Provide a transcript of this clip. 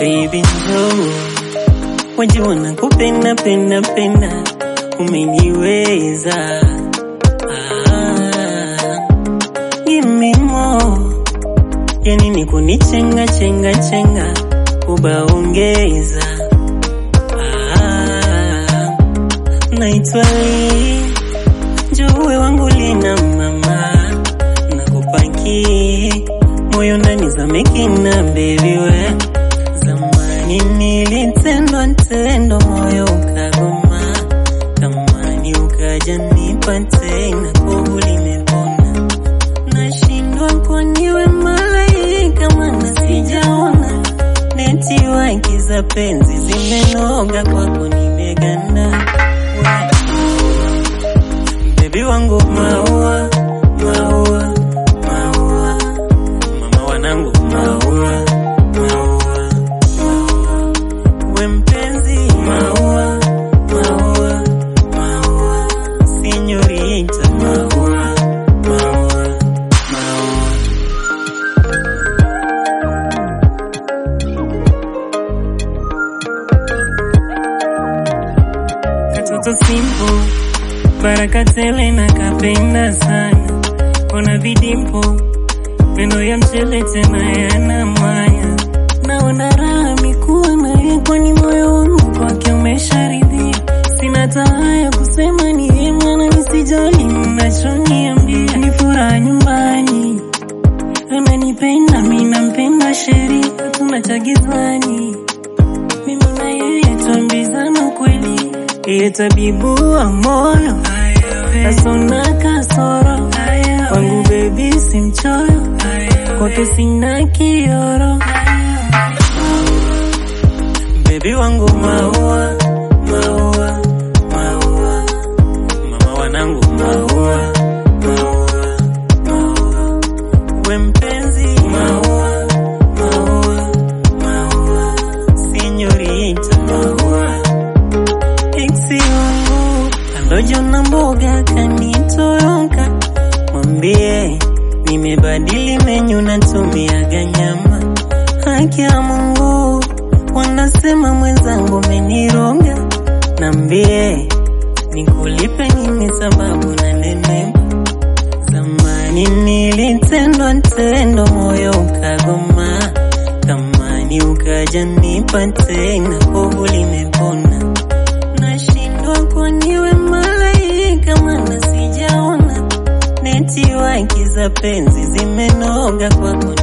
baby njoo, wajua nakupenda penda penda, umeniweza ah, give me more, yani ni kunichenga chenga chenga, ubaongeza ah, naitwa Lee, njoo wangu lina mama, nakupaki moyo ndani za mekina baby we zamani nilitendwa tendo moyo ukagoma tamani ukaja nipa tena kovu limepona nashindwa kwa niwe malaika mana sijaona neti waki za penzi zimenoga kwako nimeganda bebi wangu maua maua maua mama wanangu maua maua maua we mpenzi maua maua maua sinyorita maua maua maua katoto simple baraka tele na kapenda sana ona vidimpo meno ya mchele tena yana mwanya naona raha mikuwa naye kwani moyo wangu kwake umesharidhia sina taa ya kusema ni yeye mwana nisijali mnachoniambia ni furaha nyumbani ananipenda mi nampenda sheri hatuna cha gizani mimi na yeye tuambizana ukweli yeye tabibu wa moyo asona kasoro wangu bebi si mchoyo kwake sina kioro bebi wangu maua maua maua mama wanangu maua maua maua we mpenzi maua maua maua sinyorita maua eksi wangu alojona mboga kanitoroka mwambie nimebadili menyu natumiaga nyama haki ya Mungu wanasema mwenzangu menironga nambie nikulipe nini sababu na nenepa zamani nilitendwa tendo moyo ukagoma tamani ukaja nipa tena kovu limepona nashindwa kwa niwe malaika mana sijaona neti waki za penzi zimenoga kwako